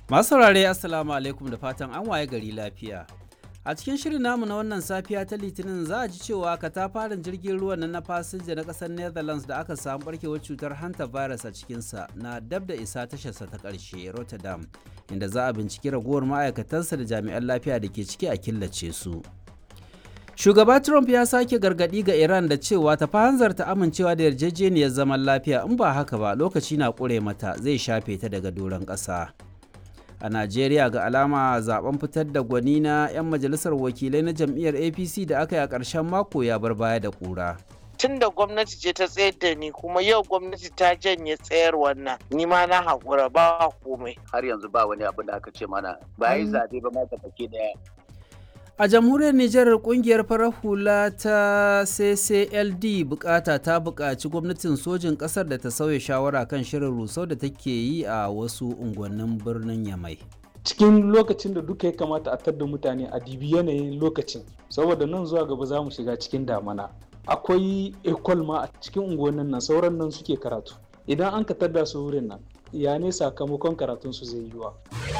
Masu saurare Assalamu alaikum da fatan an waye gari lafiya. A cikin shirin namu na wannan safiya ta Litinin za a ji cewa katafaren jirgin ruwan nan na fasinja na ƙasar Netherlands da aka samu barkewar cutar hanta virus a cikinsa na dab da isa tasharsa ta ƙarshe Rotterdam, inda za a binciki ragowar ma'aikatansa da jami'an lafiya da ke ciki a killace su. Shugaba Trump ya sake gargaɗi ga Iran da cewa ta hanzarta amincewa da yarjejeniyar zaman lafiya in ba haka ba lokaci na ƙure mata zai shafe ta daga doron ƙasa. A Najeriya ga alama zaben fitar da gwani na 'yan majalisar wakilai na jam'iyyar APC da aka yi a ƙarshen mako ya bar baya da ƙura. tun da gwamnati ce ta tsayar da ni kuma yau gwamnati ta janye tsayar wannan ni ma na haƙura ba komai har yanzu ba wani abu da aka ce mana ba yi zaɓe ba ma baki daya A jamhuriyar Nijar kungiyar farar hula ta CCLD bukata ta buƙaci gwamnatin sojin ƙasar da ta sauya shawara kan shirin rusau da take yi a wasu unguwannin birnin Yamai. cikin lokacin da duka ya kamata a tadda mutane a dibi yanayin lokacin saboda nan zuwa gaba za mu shiga cikin damana akwai ekol ma a cikin unguwannin nan sauran nan suke karatu idan an ka tadda su wurin nan ya ne sakamakon karatun su zai yiwa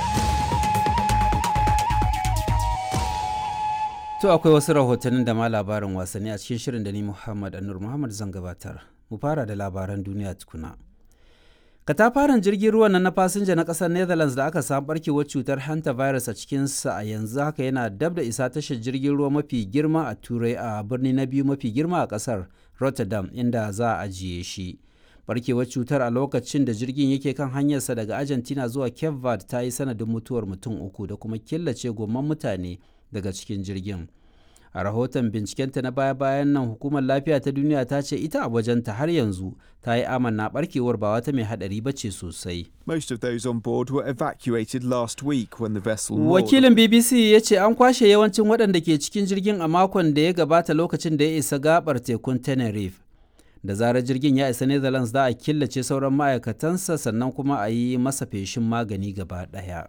To akwai wasu rahotannin da ma labarin wasanni a cikin shirin da ni Muhammad Anur Muhammad zan gabatar. Mu fara da labaran duniya tukuna. Katafaren jirgin ruwan nan na fasinja na ƙasar Netherlands da aka samu barkewar cutar hanta virus a cikinsa a yanzu haka yana dab da isa tashar jirgin ruwa mafi girma a Turai a birni na biyu mafi girma a ƙasar Rotterdam inda za a ajiye shi. Barkewar cutar a lokacin da jirgin yake kan hanyarsa daga Argentina zuwa Cape Verde ta yi sanadin mutuwar mutum uku da kuma killace gomman mutane daga cikin jirgin. a rahoton bincikenta na baya-bayan nan hukumar lafiya ta duniya ta ce ita a wajenta har yanzu ta yi amanna barkewar ba wata mai hadari ba ce sosai. Most of those on board were evacuated last week when the vessel Wakilin BBC ya ce an kwashe yawancin waɗanda ke cikin jirgin a makon da ya gabata lokacin da ya isa gabar tekun Tenerife. Da zarar jirgin ya isa Netherlands za a killace sauran ma'aikatansa sannan kuma a yi masa feshin magani gaba ɗaya.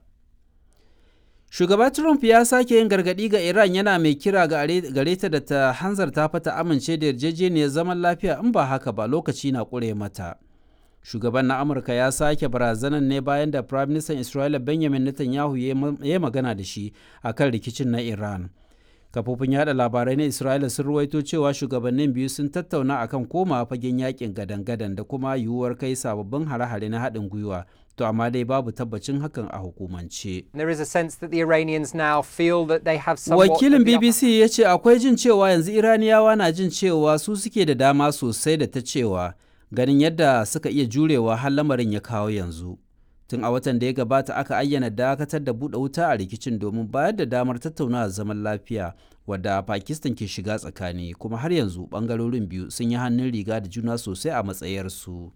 Shugaba Trump ya sake yin gargaɗi ga Iran yana mai kira gare ta da ta hanzarta fata amince da yarjejeniyar zaman lafiya in ba haka ba lokaci na ƙure mata. Shugaban na Amurka ya sake barazanan ne bayan da Prime Minister Isra'ila Benjamin Netanyahu ya magana da shi a kan rikicin na Iran. Kafofin yada labarai na Isra'ila sun ruwaito cewa shugabannin biyu sun tattauna akan koma fagen yakin gadan-gadan da kuma yiwuwar kai sababbin hare-hare na haɗin gwiwa to amma dai babu tabbacin hakan a hukumance. There is a sense that the Iranians now feel that they have Wakilin BBC ya ce akwai jin cewa yanzu Iraniyawa na jin cewa su suke da dama sosai da ta cewa ganin yadda suka iya jurewa har lamarin ya kawo yanzu. Tun a watan da ya gabata aka ayyana dakatar da buɗe wuta a rikicin domin bayar da damar tattaunawa zaman lafiya wadda Pakistan ke shiga tsakani kuma har yanzu ɓangarorin biyu sun yi hannun riga da juna sosai a matsayarsu.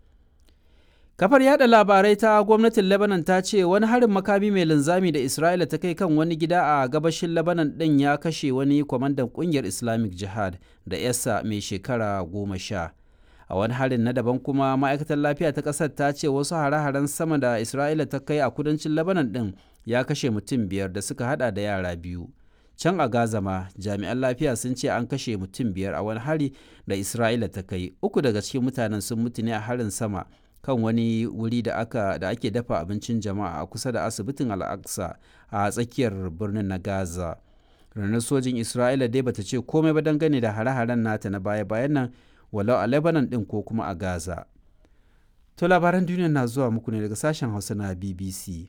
Kafar yada labarai ta gwamnatin Lebanon ta ce wani harin makami mai linzami da Isra'ila ta kai kan wani gida a gabashin Lebanon ɗin ya kashe wani kwamandan ƙungiyar Islamic Jihad da yasa mai shekara goma sha. A wani harin na daban kuma ma'aikatar lafiya ta ƙasar ta ce wasu hare-haren sama da Isra'ila ta kai a kudancin Lebanon ɗin ya kashe mutum biyar da suka hada da yara biyu. Can a Gaza ma jami'an lafiya sun ce an kashe mutum biyar a wani hari da Isra'ila ta kai. Uku daga cikin mutanen sun mutu ne a harin sama kan wani wuri da aka da ake dafa abincin jama'a a kusa da asibitin al'aqsa a tsakiyar birnin na gaza ranar sojin isra'ila dai bata ce komai ba dangane da hare-haren nata na baya-bayan nan walau a lebanon din ko kuma a gaza to labaran duniya na zuwa muku ne daga sashen hausa na bbc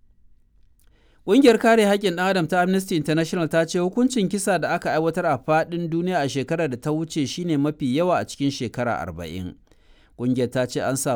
Ƙungiyar kare haƙƙin ɗan adam ta Amnesty International ta ce hukuncin kisa da aka aiwatar a faɗin duniya a shekarar da ta wuce shine mafi yawa a cikin shekara arba'in. Ƙungiyar ta ce an samu